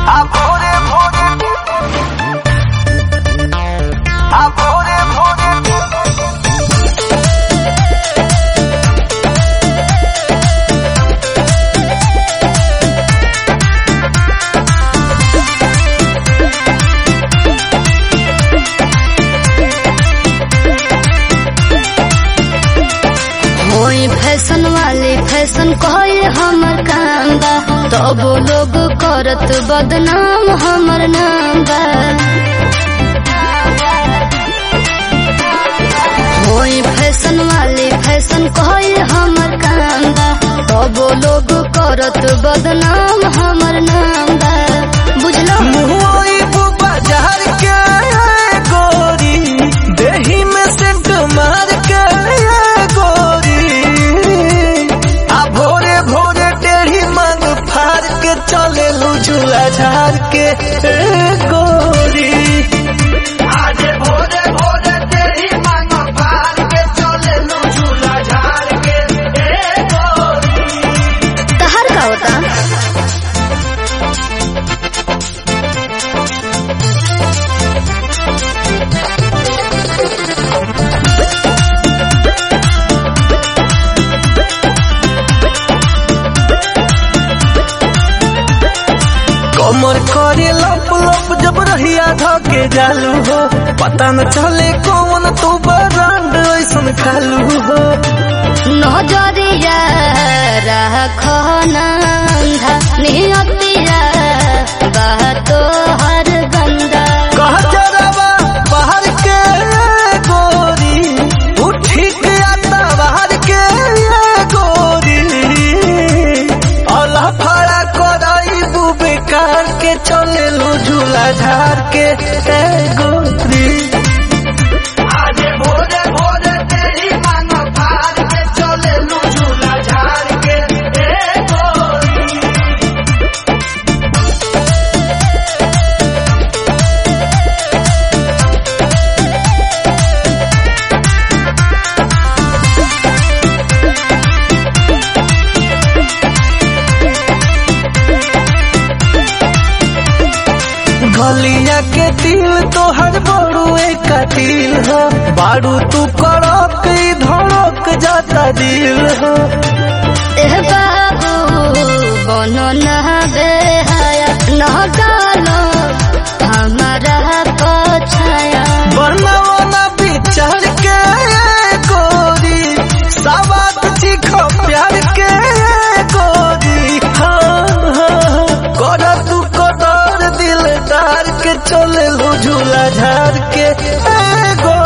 आ भोरे भोरे आ भोरे भोरे होई फैशन वाले फैशन कोई हमर काम बा तब लोग करत बदनाम हमर नाम बा होई फैशन वाले फैशन कोई हमर काम बा तब लोग करत बदनाम हमर नाम बा बुझलो मुहई बाजार के गोरी देही में सेंट मार के गोरी आ भोरे भोरे टेढ़ी मांग फाड़ के चले झूला झाड़ के ए गोरी आज भोरे भोरे टेढ़ी मांग फाड़ के चले झूला झाड़ के ए गोरी तहर का होता कमर करे लप लप जब रहिया धके जालू हो पता न चले कौन तू बरांड ऐसन खालू हो नजरिया राखो नंधा नियतिया बातो हर गंदा कह जरावा बाहर के गोरी उठी के आता बाहर के गोरी अल्लाह फड़ा कराई बेकार के चले लो झूला झाड़ के ए गोरी आज भोरे भोरे तेरी मांग फाड़ के चले लो झूला झाड़ के ए गोरी गलिया के दिल तोहर बड़ू एक दिल हो बारू तू कड़क ई धड़क जाता दिल हो एह बाबू बनो न बेहाया न डालो हमारा पछाया बनवना विचार के गोरी सवात चीखो प्यार के गोरी हाँ हाँ कर तू कदर दिलदार के चले लो झूला झार के ए गोरी